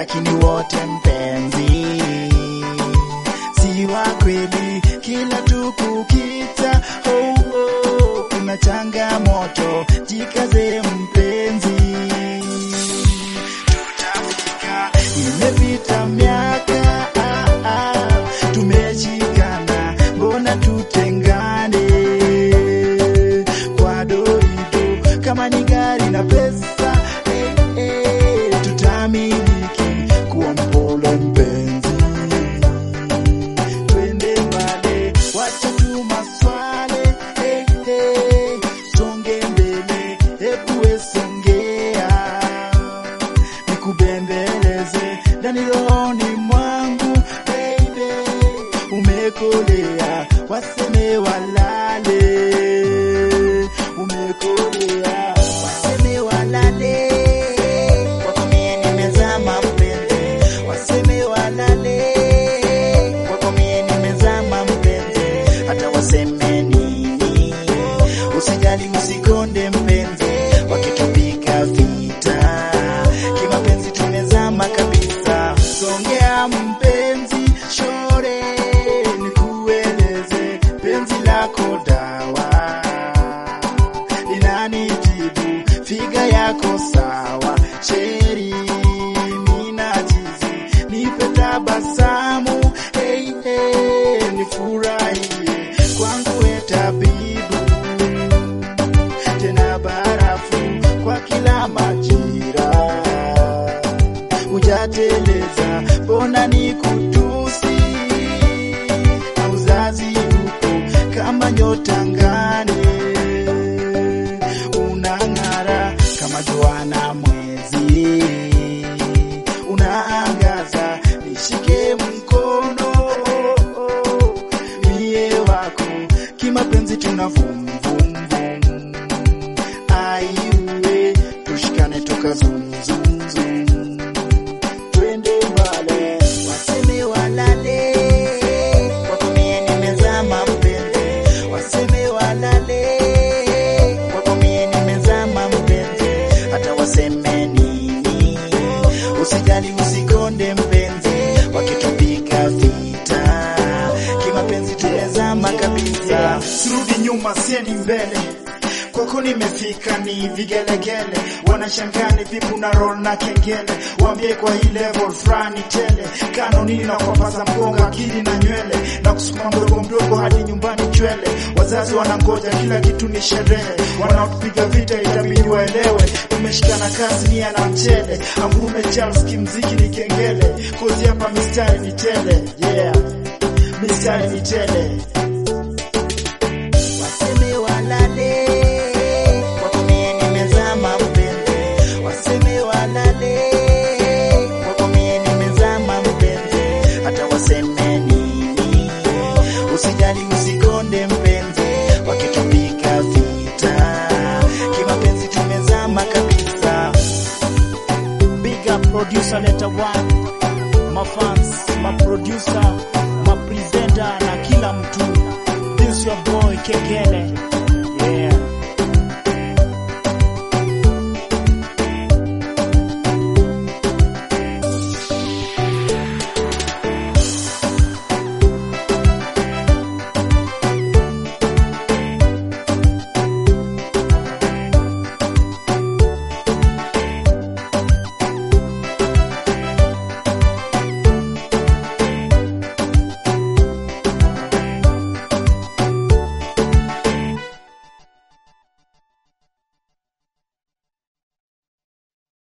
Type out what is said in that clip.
lakini wote mpenzi si wa kweli. Kila tukukita oh, oh, kuna changamoto, jikaze mpenzi, tutafika. Imepita miaka ah, ah, tumeshikana, mbona tutengane kwa dorido kama ni gari na pesa eh, eh, tutamiliki kuwa mpole mpenzi twende mbale, wacha tu maswale eh, eh, songe mbele, epuwe songea, nikubembeleze ndani rohoni mwangu baby, umekolea, waseme walale, umekolea, waseme walale, kwako mie nimezama mpenzi, waseme walale, kwako mie nimezama mpenzi, hata waseme nini, usijali usikonde mpenzi, wakitupiga vita, kimapenzi tumezama kabisa, songea mpenzi, shore nikueleze penzi lako dawa linanitibu figa yako sawa, sheri mina chizi, nipe tabasamu hey, hey, nifurahie kwangu we tabibu, tena barafu kwa kila majira, hujateleza mbona ni kutusi na uzazi uko kama nyota ngani unang'ara kama jua na mwezi, unaangaza, nishike mkono mie wako, kimapenzi tuna vum vum vum, aiwe tushikane toka zum zum zum, twende mbale, waseme walale, kwako mie nimezama mpenzi, waseme walale kwako mie nimezama mpenzi, hata waseme nini, usijali usikonde mpenzi, wakitupiga vita, kimapenzi tumezama kabisa, sirudi nyuma, siendi mbele kwako nimefika ni vigelegele, wanashangani vipu na roll na kengele, waambie kwa hii level fulani tele, kanonini na kuwapaza mgongo akili na nywele, na kusukuma mdogo mdogo hadi nyumbani chwele, wazazi wanangoja kila kitu ni sherehe, wanaotupiga vita itabidi waelewe, tumeshikana kazi nia na mchele, angurume Charles kimziki ni kengele, kozi hapa mistari ni tele, yeah, mistari ni tele waseme walale, kwako mie nimezama mpenzi, waseme walale, kwako mie nimezama mpenzi, hata waseme nini, usijali usikonde mpenzi, wakitupiga vita, kimapenzi tumezama kabisa. Big up producer letter one, mafans, maproducer, mapresenter na kila mtu. This your boy Kekele.